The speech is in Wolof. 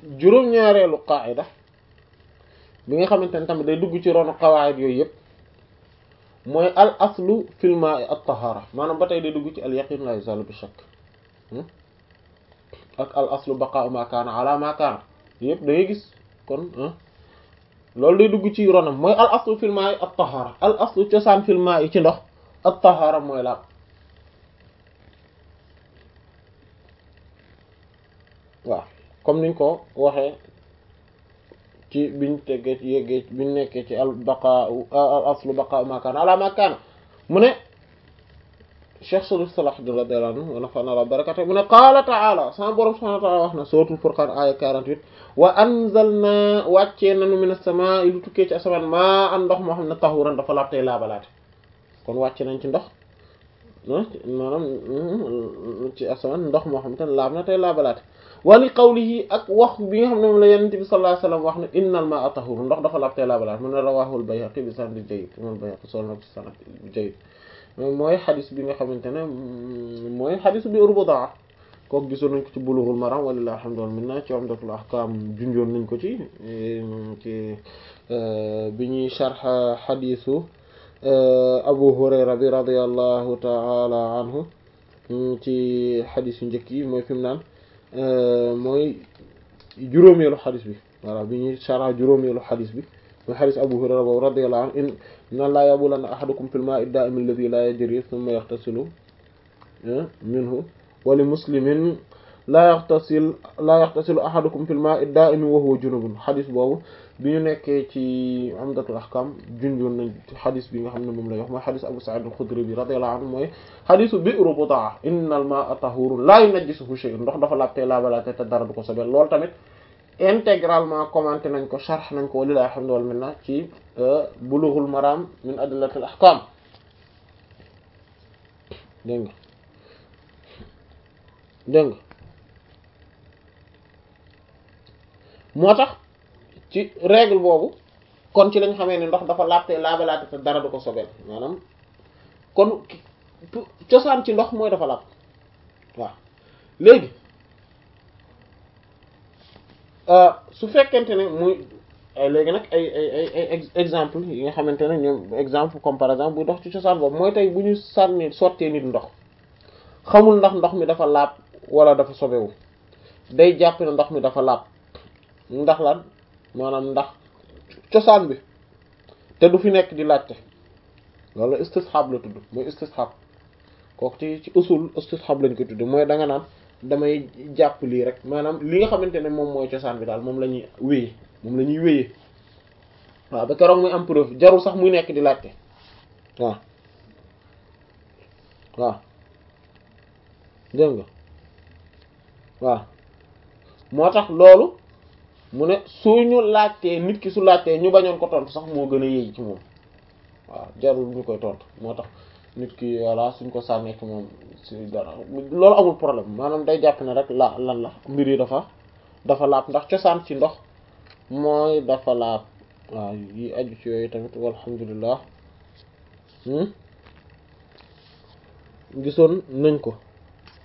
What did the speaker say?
juróom-ñaareelu qaida bi nga xamante ne tamit day dugg ci ronu qawaid yooyu yëpp mooy al aslu fil ma'i at tahara maanaam ba tey day dugg ci al yaqin la yuzalu bi shakk ak al aslu baqa'u ma kaana ala ma kaana yëpp da ngay gis kon loolu day dugg ci ronam mooy al aslu fil ma'i at tahara al aslu cosaan fil ma'i ci ndox at tahara mooy laab waaw comme niñ ko waxee ci biñ teggee ci yeggee biñ nekkee ci al baqa al aslu baqa ma kaana ala ma kaana mu ne cheikh sulu salah radiyallahu anhu wa nafa'ana la barakatuh mu ne qaala ta'ala sama borom subhanahu wa ta'ala wax na suratul furqan aya 48 wa anzalna wàccee nanu minas samaa'i lu tukkee ci asamaan maa an ndox moo xam ne tahuran dafa laab tey laabalaate kon wàcce nañ ci ndox maanaam ci asamaan ndox moo xam te ne laab na tey laabalaate wali qawlihi ak wax bi nga xam ne moom la yonent bi sallallahu alayhi wasallam wax ne innal maa'a tahuur ndox dafa laab tey laabalaate mu ne rawahul Bayhaqi bi sanad jayyid imam Bayhaqi solo na ci sanad jayyid mooy xadis bi nga xamante ne mooy xadis bi urbudaa kooku gisoon nañ ko ci Bulughul Maram walillahi alhamdu wal minna ci Umdatul Ahkam junjoon nañ ko ci ci bi ñuy sharh xadisu Abu Hurayra bi radiyallahu ta'ala anhu ci xadis yu njëkk yi mooy fi mu naan mooy juróomeelu xadis bi voilà bi ñuy sharh juróomeelu xadis bi mooy xadis Abu Hurayra boobu radiyallahu anhu inna laa yabulanna ahadukum fil maa'i ad-daa'imi alladhi laa yajri thumma yaghtasilu minhu wa li muslimin laa yaxtasil laa yaxtasilu ahadukum fil maa'i ad-daa'imi wa huwa junubun xadis boobu bi ñu nekkee ci Umdatul Ahkam junjoon nañ xadis bi nga xam ne moom lay wax mooy xadis Abu Sa'id al-Khudri bi radiyallahu anhu mooy xadisu bi'ru Butaa innal maa'a tahuurun laa yunajjisuhu shay'un ndox dafa laabte laabalaate te dara du ko sobel loolu tamit intégralement commenté nañ ko sharh nañ ko walilahi alhamdu wal minna ci Bulughul Maram min adillatil ahkam dégg nga dégg nga moo tax ci règle boobu kon ci lañ xamee ne ndox dafa laabte laabalaate te dara du ko sobel maanaam kon cosaan ci ndox mooy dafa laab waaw léegi su fekkente ne muy léegi nag ay ay ay ay exemple yi nga xamante ne ñoom exemple comme par exemple bu ndox ci cosaan boobu mooy tey bu ñu sànni sottee nit ndox xamul ndax ndox mi dafa laab wala dafa sobewu day jàpp ne ndox mi dafa laab ndax lan maanaam ndax cosaan bi te du fi nekk di laajte loolu istishab la tudd mooy istishab kooku ci ci usul istishab lañ ko tudd mooy da nga naan damay jàpp lii rek maanaam li nga xamante ne moom mooy cosaan bi daal moom la ñuy wéyee moom la ñuy wéyee waaw ba keroog muy am preuve jarul sax muy nekk di laajte waaw waaw dégg nga waaw moo tax loolu mu ne suñu laajtee nit ki su laajtee ñu bañoon ko tontu sax moo gën a yéey ci moom waaw jarul ñu koy tontu moo tax nit ki voilà suñ ko sànnee ci moom si dara loolu amul problème maanaam day jàpp ne rek la lan la mbir yi dafa dafa laab ndax cosaan ci ndox mooy dafa laab waaw yi aju ci yooyu tamit walhamdulillah gisoon nañ ko